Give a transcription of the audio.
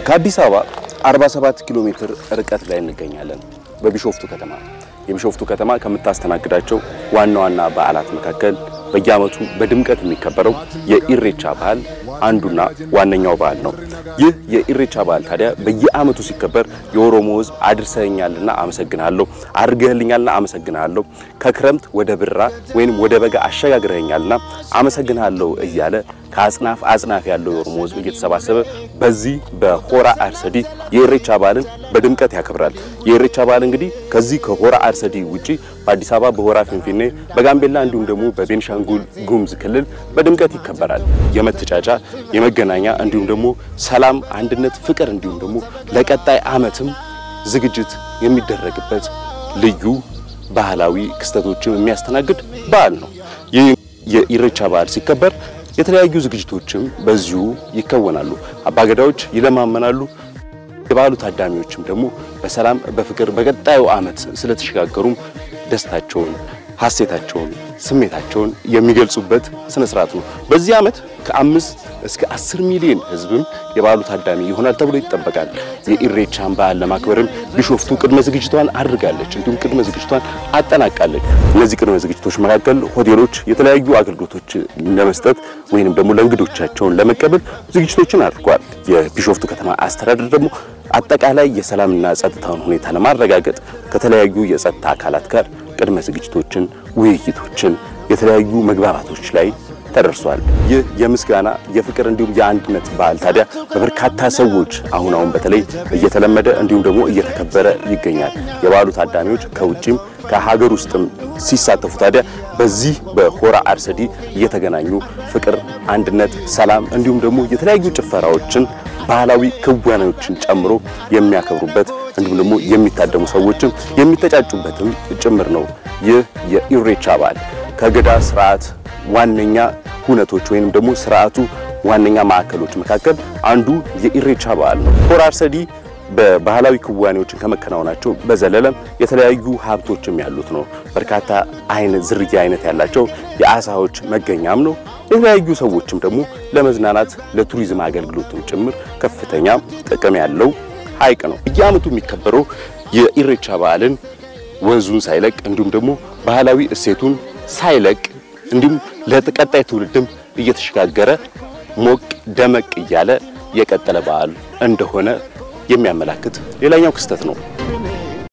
ከአዲስ አበባ 47 ኪሎ ሜትር ርቀት ላይ እንገኛለን። በቢሾፍቱ ከተማ የቢሾፍቱ ከተማ ከምታስተናግዳቸው ዋና ዋና በዓላት መካከል በየዓመቱ በድምቀት የሚከበረው የኢሬቻ በዓል አንዱና ዋነኛው በዓል ነው። ይህ የኢሬቻ በዓል ታዲያ በየዓመቱ ሲከበር የኦሮሞ ሕዝብ አድርሰኛልና አመሰግናለሁ፣ አድርገህልኛልና አመሰግናለሁ፣ ከክረምት ወደ ብራ ወይንም ወደ በጋ አሸጋግረኛልና አመሰግናለሁ እያለ ከአጽናፍ አጽናፍ ያለው የኦሮሞ ሕዝብ እየተሰባሰበ በዚህ በሆራ አርሰዲ የኢሬቻ በዓልን በድምቀት ያከብራል። የኢሬቻ በዓል እንግዲህ ከዚህ ከሆራ አርሰዲ ውጪ በአዲስ አበባ በሆራ ፊንፊኔ፣ በጋምቤላ እንዲሁም ደግሞ በቤንሻንጉል ጉሙዝ ክልል በድምቀት ይከበራል። የመተጫጫ የመገናኛ እንዲሁም ደግሞ ሰላም፣ አንድነት፣ ፍቅር እንዲሁም ደግሞ ለቀጣይ ዓመትም ዝግጅት የሚደረግበት ልዩ ባህላዊ ክስተቶችን የሚያስተናግድ በዓል ነው። ይህ የኢሬቻ በዓል ሲከበር የተለያዩ ዝግጅቶችም በዚሁ ይከወናሉ። አባገዳዎች ይለማመናሉ። የበዓሉ ታዳሚዎችም ደግሞ በሰላም በፍቅር በቀጣዩ ዓመት ስለተሸጋገሩም ደስታቸውን፣ ሐሴታቸውን፣ ስሜታቸውን የሚገልጹበት ስነ ስርዓት ነው። በዚህ ዓመት ከአምስት እስከ አስር ሚሊዮን ሕዝብም የበዓሉ ታዳሚ ይሆናል ተብሎ ይጠበቃል። የኢሬቻን በዓል ለማክበርም ቢሾፍቱ ቅድመ ዝግጅቷን አድርጋለች፣ እንዲሁም ቅድመ ዝግጅቷን አጠናቃለች። እነዚህ ቅድመ ዝግጅቶች መካከል ሆቴሎች የተለያዩ አገልግሎቶች ለመስጠት ወይንም ደግሞ ለእንግዶቻቸውን ለመቀበል ዝግጅቶችን አድርጓል። የቢሾፍቱ ከተማ አስተዳደር ደግሞ አጠቃላይ የሰላምና ጸጥታውን ሁኔታ ለማረጋገጥ ከተለያዩ የጸጥታ አካላት ጋር ቅድመ ዝግጅቶችን፣ ውይይቶችን፣ የተለያዩ መግባባቶች ላይ ተደርሷል። ይህ የምስጋና የፍቅር እንዲሁም የአንድነት በዓል ታዲያ በበርካታ ሰዎች አሁን አሁን በተለይ እየተለመደ እንዲሁም ደግሞ እየተከበረ ይገኛል። የበዓሉ ታዳሚዎች ከውጭም ከሀገር ውስጥም ሲሳተፉ ታዲያ በዚህ በሆራ አርሰዲ እየተገናኙ ፍቅር፣ አንድነት፣ ሰላም እንዲሁም ደግሞ የተለያዩ ጭፈራዎችን ባህላዊ ክዋኔዎችን ጨምሮ የሚያከብሩበት እንዲሁም ደግሞ የሚታደሙ ሰዎችም የሚተጫጩበትም ጭምር ነው። ይህ የኢሬቻ በዓል ከገዳ ስርዓት ዋነኛ ሁነቶች ወይንም ደግሞ ስርዓቱ ዋነኛ ማዕከሎች መካከል አንዱ የኢሬቻ በዓል ነው። ሆራ አርሰዲ በባህላዊ ክዋኔዎችን ከመከናወናቸው በዘለለም የተለያዩ ሀብቶችም ያሉት ነው። በርካታ አይነት ዝርያ አይነት ያላቸው የአሳዎች መገኛም ነው። የተለያዩ ሰዎችም ደግሞ ለመዝናናት ለቱሪዝም አገልግሎትም ጭምር ከፍተኛ ጥቅም ያለው ሐይቅ ነው። በየዓመቱ የሚከበረው የኢሬቻ በዓልን ወዙን ሳይለቅ እንዲሁም ደግሞ ባህላዊ እሴቱን ሳይለቅ እንዲሁም ለቀጣይ ትውልድም እየተሸጋገረ ሞቅ ደመቅ እያለ የቀጠለ በዓል እንደሆነ የሚያመላክት ሌላኛው ክስተት ነው።